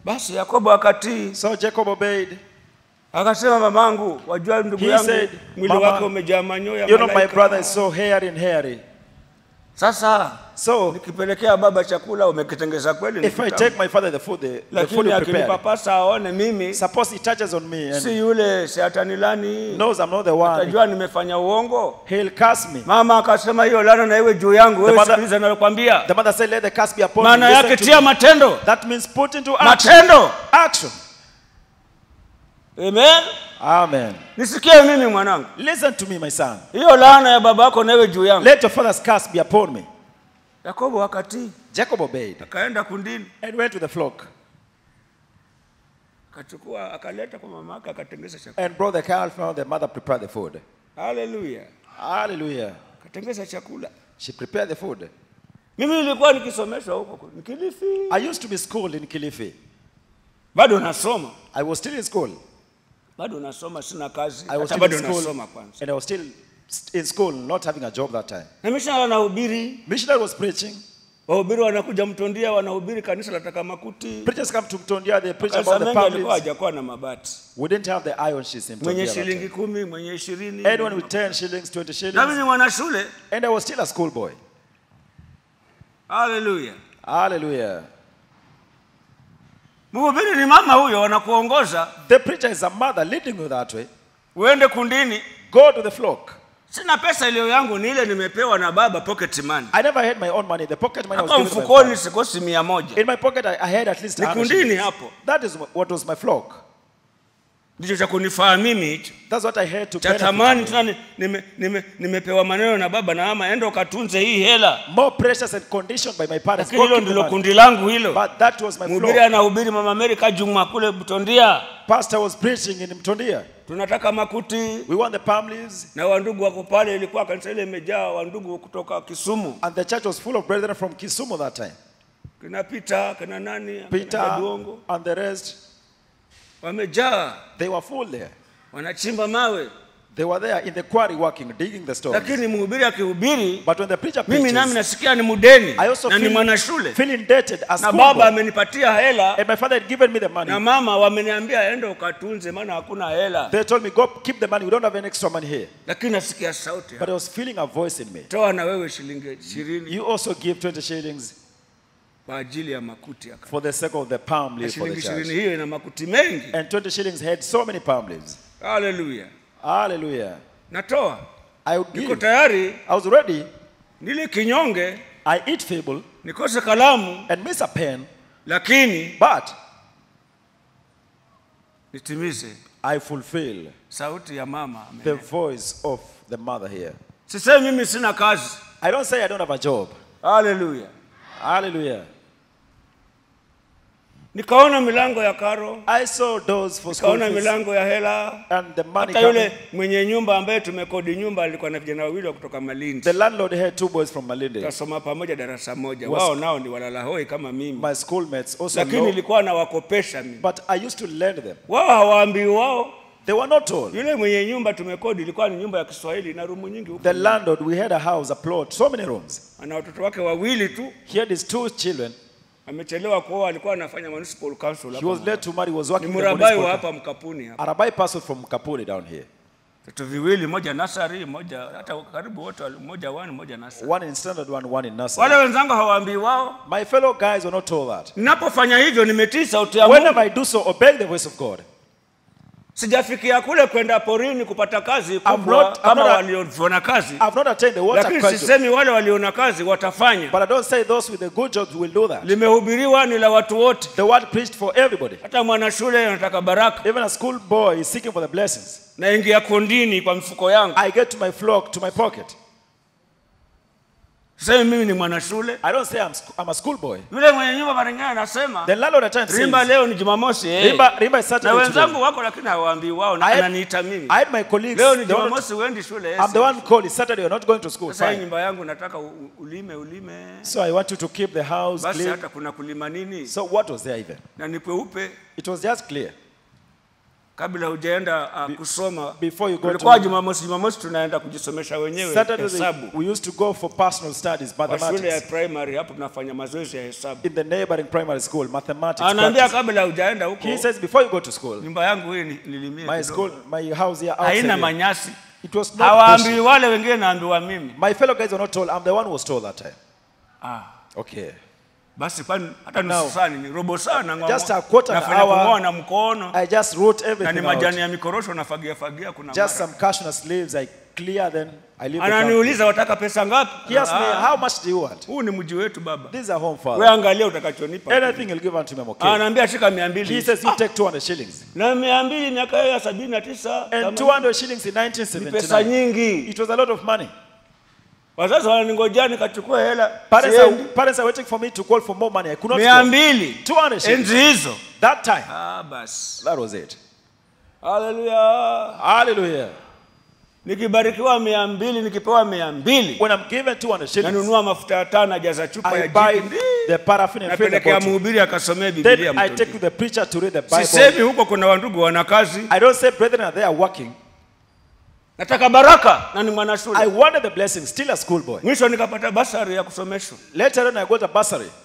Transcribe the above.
basi yakobo akatii So Jacob obeyed. akasema mamangu wajua ndugu He yangu said, mwili "Mama, wake umejaa manyoya You know, my malaika." brother is so hairy and hairy. sasa So nikipelekea baba chakula umekitengeza kweli ni if I kitamu. take my father the food, the, the food lakini you prepared, akinipapasa aone mimi suppose he touches on me and si yule siatanilani knows I'm not the one, atajua nimefanya uongo he'll curse me. mama akasema hiyo lana na iwe juu yangu wewe mother- sikiliza nalokwambia The mother said, Let the curse be upon maana you. yake Listen to tia me. matendo That means put into action. matendo Action. amen Amen. nisikie mimi mwanangu Listen to me, my son. hiyo laana ya baba yako na iwe juu yangu Let your father's curse be upon me. yakobo akatii Jacob obeyed akaenda kundini and went to the flock akachukua akaleta kwa mama yake akatengeza chakula and brought the calf. Now the mother prepared the food. haleluya Hallelujah. akatengeza chakula She prepared the food. mimi nilikuwa nikisomeshwa huko nikilifi I used to be schooled in Kilifi. bado nasoma I was still in school. bado nasoma sina kazi I was hata still bado in school, nasoma kwanza and I was still in school, not having a job that time. na mishana nahubiri Missionary was preaching. wahubiri wanakuja mtondia wanahubiri kanisa la takamakuti Preachers come to Mtondia, they preach kanisa about the mengi alikuwa families. hajakuwa na mabati We didn't have the iron sheets in mwenye Mtondia. that shilingi time. kumi mwenye ishirini Anyone with 10 shillings, 20 nami shillings. ni mwanashule And I was still a schoolboy. haleluya Hallelujah. mhubiri ni mama huyo wanakuongoza The preacher is a mother leading you that way. uende kundini Go to the flock. sina pesa iliyo yangu ni ile nimepewa na baba pocket money I never had my own money. The pocket money I was hapa given to my mfukoni father. sikosi mia moja In my pocket, I, I had at least Ni 100 kundini shillings. hapo. That is what was my flock. ndicho cha kunifaa mimi hicho That's what I had to cha benefit tamani me. tena ni- nime, nime, nimepewa maneno na baba na mama enda ukatunze hii hela More precious and conditioned by my parents. lakini Go hilo keep the ndilo money. kundi langu hilo But that was my mhubiri flock. anahubiri mama amerika juma kule butondia Pastor was preaching in Mtondia. tunataka makuti We want the palm leaves. na wandugu wako pale ilikuwa kanisa ile imejaa wandugu kutoka kisumu And the church was full of brethren from Kisumu that time. kina pita kina nani kina Peter Jaduongo. and the rest, wamejaa they were full there. wanachimba mawe They were there in the quarry working, digging the stones. lakini mhubiri akihubiri But when the preacher mimi nami preaches, nasikia ni mudeni I also na ni feel, mwanashule feel indebted as na school baba boy. amenipatia hela And my father had given me the money. na mama wameniambia enda ukatunze maana hakuna hela They told me, go keep the money. We don't have any extra money here. lakini nasikia sauti But I was feeling a voice in me. toa na wewe shilingi ishirini You also give 20 shillings kwa ajili ya makuti ya for the sake of the palm Na leaf for shilingi the ishirini church. hiyo ina makuti mengi And 20 shillings had so many palm leaves. haleluya Hallelujah. natoa I would niko give. tayari I was ready. nili kinyonge I eat feeble nikose kalamu and miss a pen, lakini but nitimize I fulfill sauti ya mama the Amen. voice of the mother here. sisemi mimi sina kazi I don't say I don't have a job. haleluya Hallelujah. nikaona milango ya karo I saw doors for school nikaona fees milango ya hela and the money hata yule coming. mwenye nyumba ambaye tumekodi nyumba alikuwa na vijana wawili wa kutoka malindi The landlord had two boys from Malindi. tukasoma pamoja darasa moja Was- wao nao ni walalahoi kama mimi My schoolmates also lakini know, nilikuwa nawakopesha mimi but I used to lend them. wao hawaambii wao They were not told. yule mwenye nyumba tumekodi ilikuwa ni nyumba ya kiswahili na rumu nyingi huko The landlord, we had a house, a plot, so many rooms. ana watoto wake wawili tu He had his two children. amechelewa kuoa alikuwa anafanya municipal council He hapa was led to marry, was ni working in the murabai wa municipal- hapa mkapuni hapa Arabai person from Kapuni down here. vitu viwili moja nasari moja hata karibu wote wali- moja wani moja nasari One in standard one, one in wale nursery. wenzangu hawaambii wao My fellow guys were not told that. ninapofanya hivyo nimetii sauti ya Whenever Mungu I do so, obey the voice of God. sijafikia kule kwenda porini kupata kazi I'm kubwa not- I'm kama not a- waliona kazi I've not attained the water lakini crisis, sisemi wale waliona kazi watafanya but I don't say those with the good jobs will do that. limehubiriwa ni la watu wote The word preached for everybody. hata mwanashule anataka baraka Even a school boy is seeking for the blessings. naingia kondini kwa mfuko yangu I get to my flock, to my pocket. sisemi mimi ni mwanashule I don't say I'm, sc- I'm a school boy. yule mwenye nyumba mara nyingine anasema The landlord at times rimba says, leo ni jumamosi eh. Rimba, Rimba is na Saturday wenzangu today. wako lakini hawaambii wao na I had- ananiita mimi I had my colleagues. leo ni they were not- jumamosi uendi shule eh, I'm the one called. It's Saturday. You're not going to school. sasa hii Fine. nyumba yangu nataka u- u- ulime ulime So I want you to keep the house basi clean. hata kuna kulima nini So what was there even? na ni kweupe It was just clear. kabla hujaenda uh, kusoma before you go tulikuwa to- jumamosi jumamosi tunaenda kujisomesha wenyewe Saturday hesabu we used to go for personal studies, kwa shule ya mathematics. primary hapo tunafanya mazoezi ya hesabu In the neighboring primary school, mathematics. anaambia practice. kabla hujaenda huko He says, before you go to school, nyumba yangu hii ni- nilimie my kidogo. school, my house here outside haina here, manyasi it was not hawaambii bushy. wale wengine naambiwa mimi My fellow guys were not told. I'm the one who was told that time. ah. Okay. basi kwani hata Now, nusu saa ni robo saa na just a quarter nafanya hour, kung'oa na mkono I just wrote na ni everything majani out. ya mikorosho nafagia fagia kuna Just mara. some cashew leaves I clear, then I leave the company. ananiuliza wataka pesa ngapi He asked me, Ah, how much do you want? huu ni mji wetu baba This is a home we father. angalia utakachonipa Anything he'll give unto me, I'm okay. anaambia shika mia He mbili says, you take 200 shillings. na mia mbili miaka hiyo ya sabini na tisa And kama- 200 shillings in ni pesa 1979. nyingi It was a lot of money. wazazi wananingojea nikachukua hela Parents are, siendi. parents are waiting for me to call for more money. I could not mia go. mbili 200 shillings. enzi hizo That time. ah, basi That was it. haleluya Hallelujah. nikibarikiwa mia mbili nikipewa mia mbili When I'm given 200 shillings, nanunua mafuta ya taa najaza chupa I ya buy jiki the paraffin and fill the napelekea bottle. mhubiri akasomee bibilia Then I take to mtoni the preacher to read the Bible. sisemi huko kuna wandugu wana kazi I don't say brethren are there working. nataka baraka na ni mwana I shule wanted the blessing, still a schoolboy. mwisho nikapata basari ya kusomeshwa Later on, I got a bursary.